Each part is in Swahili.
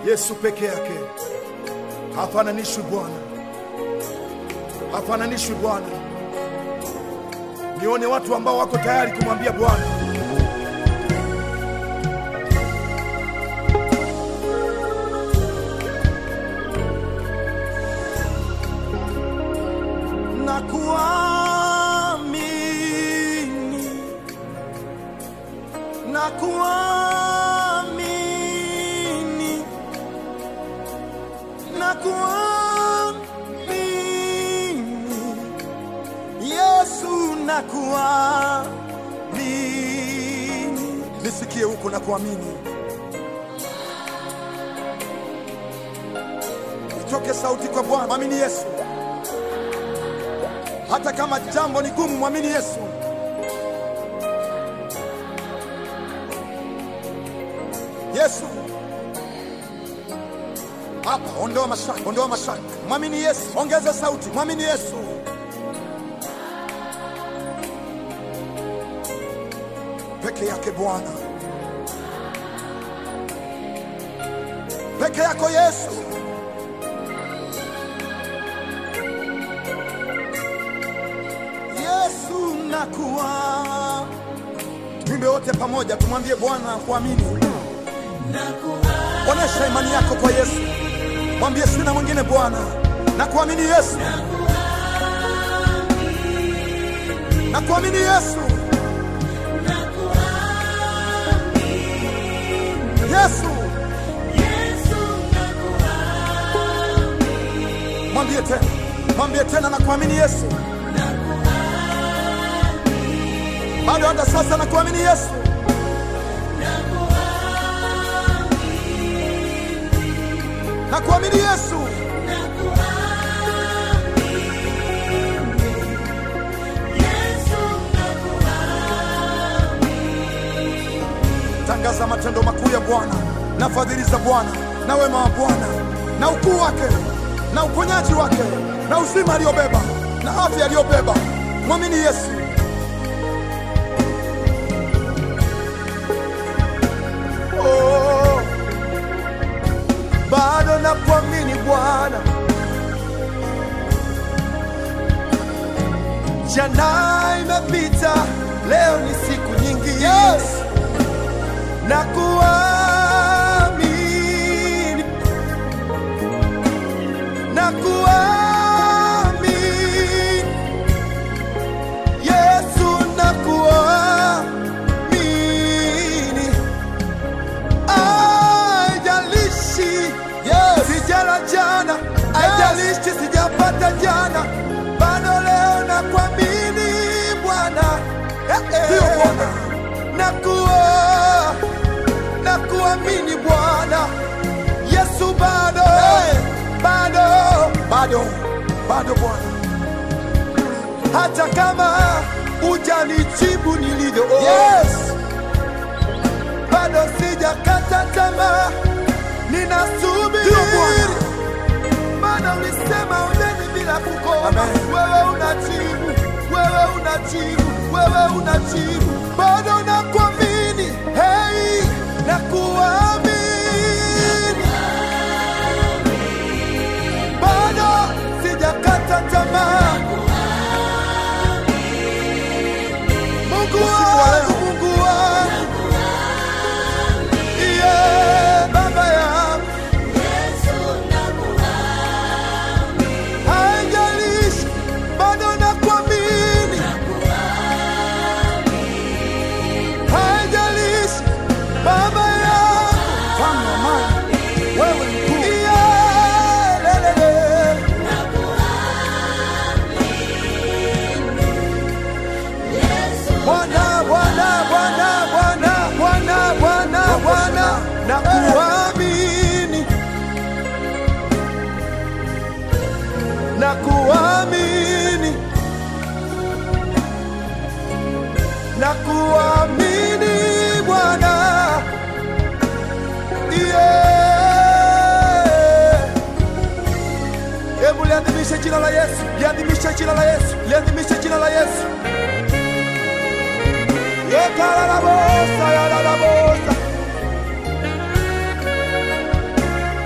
Yesu peke yake hafananishwi Bwana, hafananishwi Bwana. Nione watu ambao wako tayari kumwambia Bwana, nakuamini, nakuamini, nakuamini, Yesu nakuamini. Nisikie huko nakuamini, itoke sauti kwa Bwana, mwamini Yesu. Hata kama jambo ni gumu, mwamini Yesu. Yesu hapa, ondoa mashaka, ondoa mashaka, mwamini Yesu. Ongeza sauti, mwamini Yesu. Peke yake Bwana, peke yako Yesu. Yesu nakuwa. Twimbe wote pamoja, tumwambie Bwana kuamini. Onesha imani yako kwa Yesu, mwambie sina mwingine Bwana, na kuamini Yesu, na kuamini Yesu, Yesu. Mwambie tena, mwambie tena, na kuamini Yesu. Bado hata sasa na kuamini Yesu. Na kuamini Yesu. Tangaza matendo makuu ya Bwana na fadhili za Bwana na wema wa Bwana na ukuu wake na uponyaji wake na uzima aliyobeba na afya aliyobeba. Mwamini Yesu. Oh, bado na kuamini Bwana, jana imepita, leo ni siku nyingi. Yes. Na kuamini, na kuamini Yesu, na kuamini Haijalishi sijala jana, haijalishi sijapata jana, bado leo na kuamini Bwana, ndio Bwana, nakuwa na kuamini Bwana Yesu, bado bado bado bado Bwana, hata kama hujanijibu nilivyo yes bado sijakata tamaa, ninasubiri. Maana ulisema ombeni bila kukoma. Wewe unajibu, wewe unajibu, wewe unajibu, bado nakuamini. Hey, nakuamini, bado sijakata tamaa. Mungu wangu, Mungu wangu Yeah, baba yangu, haijalishi, bado nakuamini. Haijalishi, baba yangu, wewe mkuu. Yeah, lelele. Bwana, Bwana, Bwana, Bwana, Bwana, Bwana, Bwana, nakuamini, nakuamini, nakuamini Bwana, yeah. Hebu liadhimishe jina la Yesu, liadhimishe jina la Yesu, liadhimishe jina la Yesu. Yekararabosa, yararabosa.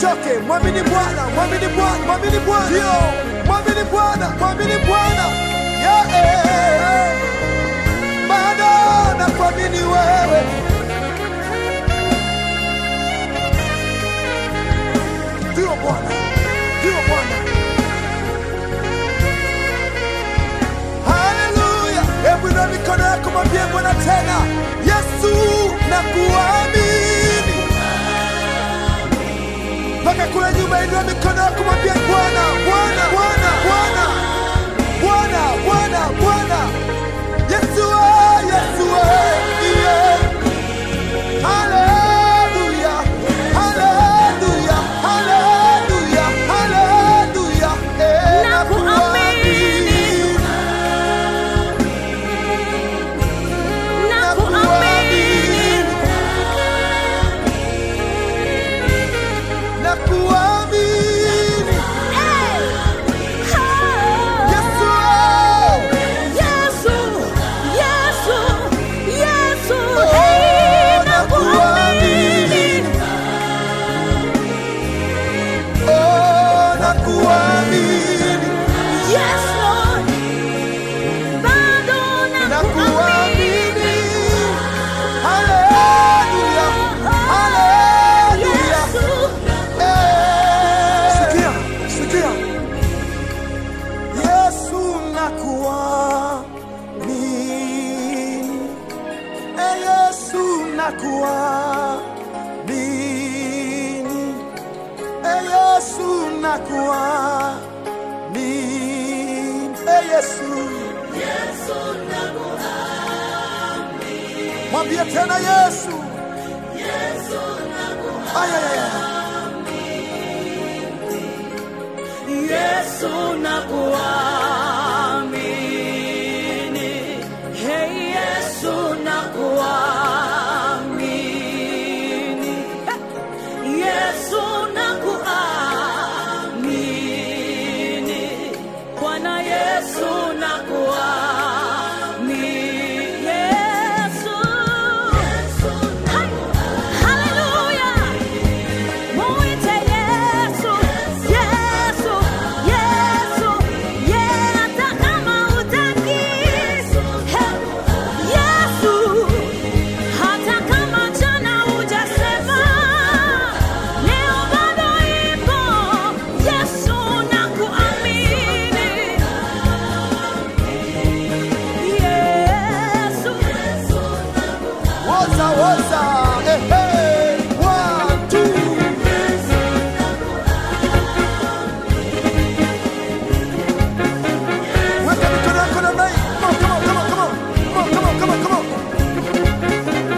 usichoke, mwamini Bwana, mwamini Bwana, mwamini Bwana, ndio, mwamini Bwana, mwamini Bwana, yeah, eh, bado nakuamini wewe. Ndio Bwana, ndio Bwana. Haleluya! Hebu na mikono yako mwambie Bwana tena, Yesu nakuamini. Mpaka kule nyuma, inua mikono yako mwambie Bwana, Bwana, Bwana, Bwana, Bwana, Bwana, Bwana, Yesu, ah, Yesu, ah, yeah. Haleluya, haleluya, haleluya, haleluya, eh, Nakuamini. Nakuamini. nakuamini. Hey! Yesu, ah. Yesu, Yesu, Yesu, Oh, hey, nakuamini. nakuamini. Oh, nakuamini. Yes, Lord. Bado nakuamini. Nakuamini. Haleluya, haleluya. Yesu. Sikia, sikia. Yesu nakuamini. Eh, Yesu nakuamini. Eh, Yesu nakuamini. Eh, Yesu. Mwambie tena Yesu. Ay, ay, ay, ay. Yesu nakuamini. Hey Yesu nakuamini. Yesu nakuamini. Bwana Yesu nakuamini. Yesu. Hai. Hallelujah. Muite Yesu, Yesu, Yesu, yeah, hata kama hutaki. Hey, Yesu, hata kama jana hujasema, leo bado ipo. Yesu nakuamini. Yesu, Woza, woza. Eh, eh. One, two. Weka mikono yako namna hii. Come on, come on, come on, come on. Come on, come on, come on, come on.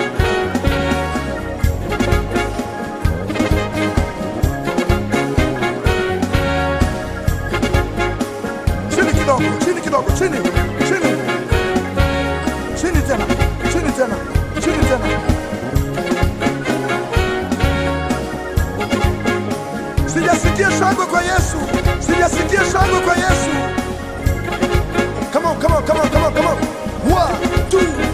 Chini kidogo, chini kidogo, chini, chini. Chini tena, chini tena, chini tena. Sijasikia shangwe kwa Yesu, sijasikia shangwe kwa Yesu. Come on, come on, come on, come on, come on. One, two,